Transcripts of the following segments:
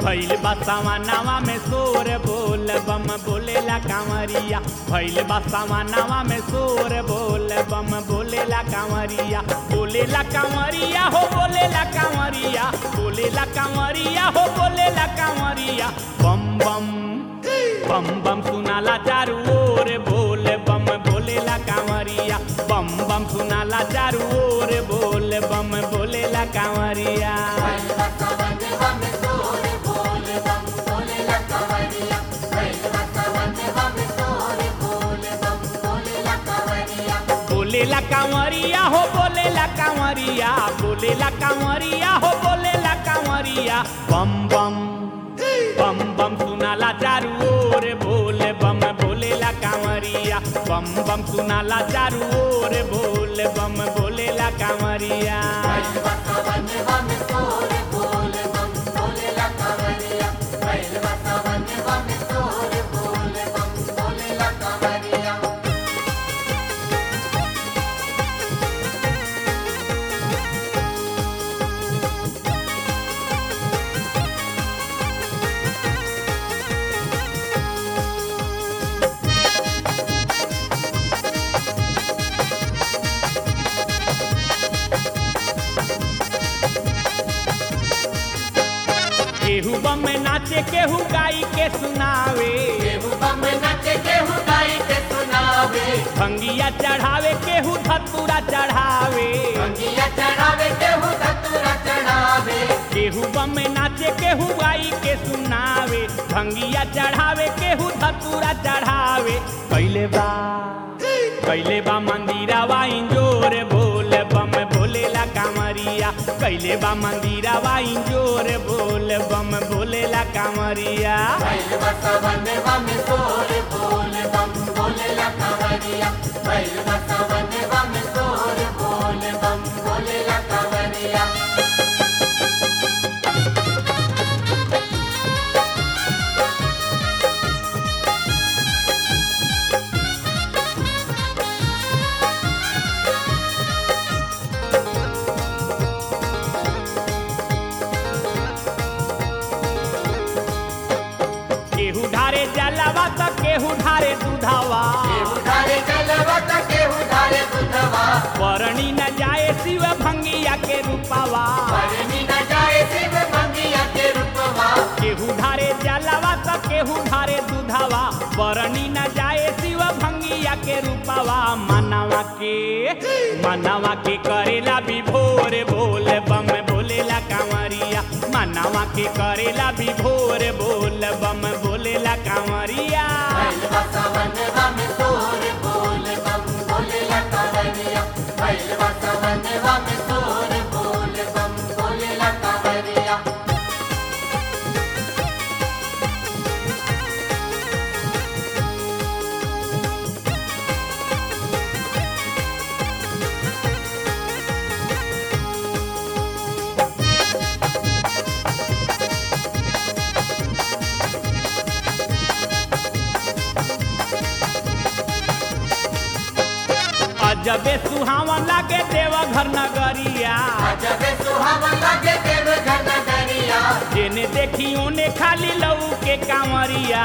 भैल बसावा नावा में सोर बोल बम बोलेला कांवरिया भैल बसावा नावा में सोर बोल बम बोलेला कांवरिया बोलेला कांवरिया हो बोलेला कांवरिया बोलेला कांवरिया हो बोलेला कांवरिया बम बम बम बम सुनाला चारू ओर बोल बम बोलेला कांवरिया बम बम सुनाला चारू ओर बोल बम बोलेला कांवरिया बोलेला कांवरिया हो बोलेला कांवरिया बोलेला कांवरिया हो बोलेला कांवरिया बम बम बम बम सुनाला चारू ओर बोल बम बोलेला कांवरिया बम बम सुनाला चारू ओर बोल बम बोलेला कांवरिया केहू बम में नाचे केहू गाई के सुनावे भंगिया चढ़ावे केहू धतूरा चढ़ावे केहू बम में नाचे केहू गाई के सुनावे भंगिया चढ़ावे केहू धतूरा चढ़ावे कैले बा कैले बा मंदिरावा इंजोर बोल बम बोलेला कांवरिया कैले बा मंदिरावा इंजोर बोल बम बोलेला कांवरिया केहू ढारे जलवा त केहू ढारे दुधावा परणी न जाए शिव भंगिया के रूपावा केहू ढारे जलवा त केहू ढारे दुधावा परणी न जाए शिव भंगिया के रूपावा मनवा के मनवा के करेला विभोर बोल बम बोलेला कांवरिया मनवा के करेला विभोर बोल बम बोलेला कांवरिया अजबे सुहावन लागे देवघर नगरिया जेने देखी ओने खाली लऊ के कांवरिया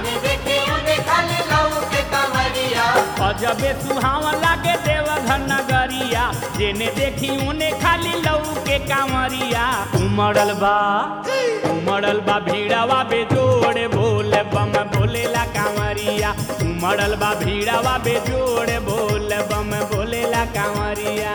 अजबे सुहावन लागे देवघर नगरिया जेने देखी ओने खाली लऊ के कांवरिया उमड़ल बा उमड़ल बा भीड़वा बेजोड़ बोल बम बोलेला कांवरिया उमड़ल बा भीड़वा बेजोड़ बोल बम बोलेला कांवरिया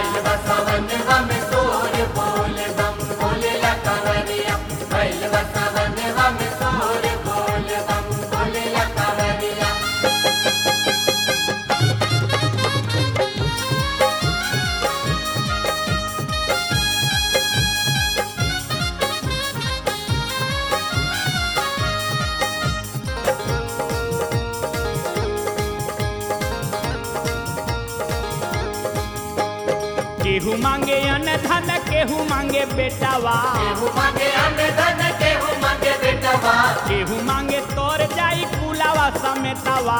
केहू मांगे अन्न धन केहू मांगे बेटावा केहू मांगे तोर जाई कुलावा समेतावा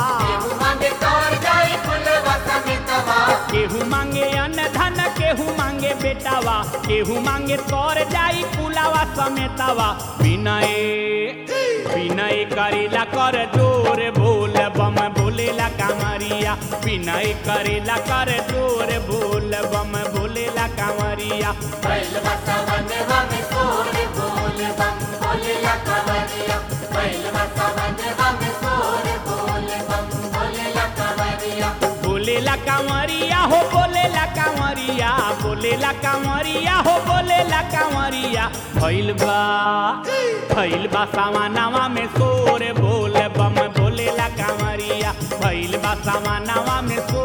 केहू मांगे अन्न धन केहू मांगे बेटावा केहू मांगे तोर जाई कुलावा समेतावा विनय विनय करेला कर जोर बोल बम बोलेला कांवरिया विनय करेला कर जोर बोल बम बोलेला कांवरिया बैल बसवनवा में सोर बोल बम बोलेला कवरिया बैल बसवनवा में सोर बोल बम बोलेला कवरिया बोलेला कांवरिया हो बोलेला कांवरिया बोलेला कांवरिया हो बोलेला कांवरिया भइल बा भइल बा सामानावा में सोर बोल बम बोलेला कांवरिया भइल बा सामानावा में सोर